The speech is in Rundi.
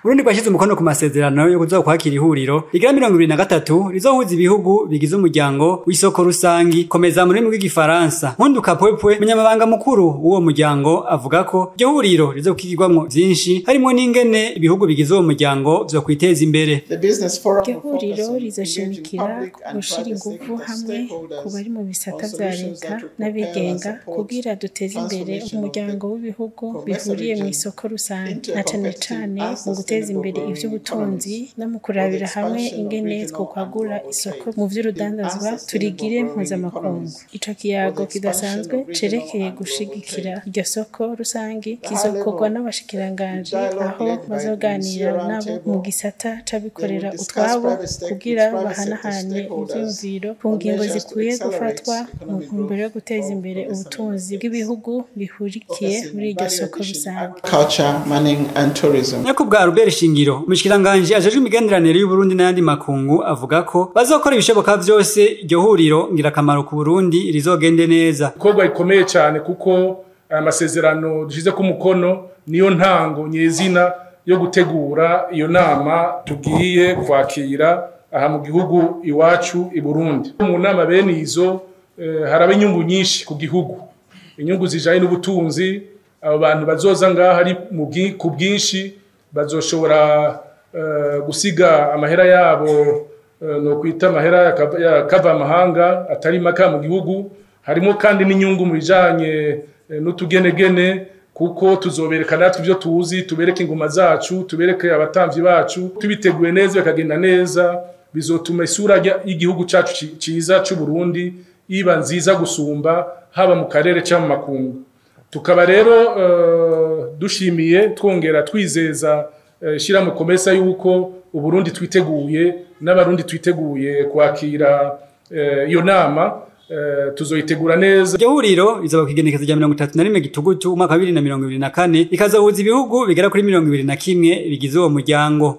Burundi bwashyize umukono ku masezerano yo kuzokwakira ihuriro rigira mirongo ibiri na gatatu rizohuza ibihugu bigize umuryango w'isoko rusangi komeza mu rurimi rw'igifaransa Nkunduka Pwepwe umunyamabanga mukuru w'uwo muryango avuga ko iryo huriro rizokigirwamwo vyinshi harimo n'ingene ibihugu bigize uwo muryango vyokwiteza imbere iryo huriro rizoshimikira gushira inguvu hamwe ku bari mu bisata vya leta n'abigenga kugira duteze imbere umuryango w'ibihugu bihuriye mu isoko rusange na cane cane mu guteza imbere ivy'ubutunzi no mu kurabira hamwe ingene twokwagura isoko mu vy'urudandazwa turigire mpuzamakungu ico kiyago kidasanzwe cerekeye gushigikira iryo soko rusange kizokorwa n'abashikiranganji aho bazoganira nabo mu gisata c'abikorera utwabo kugira bahanahanye ivyiyumviro ku ngingo zikwiye gufatwa mu ntumbero yo guteza imbere ubutunzi bw'ibihugu bihurikiye muri iryo soko rusange nyakubwa Robert Shingiro umushikiranganje ajejwe imigenderanire y'Uburundi n'ayandi makungu avuga ko bazokora ibishoboka vyose iryo huriro ngirakamaro ku Burundi rizogende neza ikorwa rikomeye cyane kuko aya masezerano dushize ku mukono niyo ntango nyezina yo gutegura iyo nama tugiye kwakira aha mu gihugu iwacu i Burundi mu nama bene izo eh, haraba inyungu nyinshi ku gihugu inyungu zijanye n'ubutunzi abo bantu bazoza ngaha ari mu bwi- ku bwinshi bazoshobora eh, gusiga amahera yabo eh, no kwita amahera yakava- yakava amahanga atari maka mu gihugu harimo kandi n'inyungu mu bijanye eh, n'utugenegene kuko tuzobereka natwe ibyo tuzi tubereke ingoma zacu tubereke abatamvyi bacu tubiteguye neza bikagenda neza bizotuma isura rya- y'igihugu cacu ci- ciza c'u Burundi iba nziza gusumba haba mu karere cyangwa mu makungu tukaba rero eh, dushimiye twongera twizeza eh, shirahamwe komesa yuko uburundi twiteguye n'abarundi twiteguye kwakira eh, iyo nama eh, tuzoyitegura neza iryo huriro rizaba kwigenekezo rya mirongo itatu na rimwe gitugutu umwaka wa bibiri na mirongo ibiri na kane rikazohuza ibihugu bigera kuri mirongo ibiri na kimwe bigize uwo muryango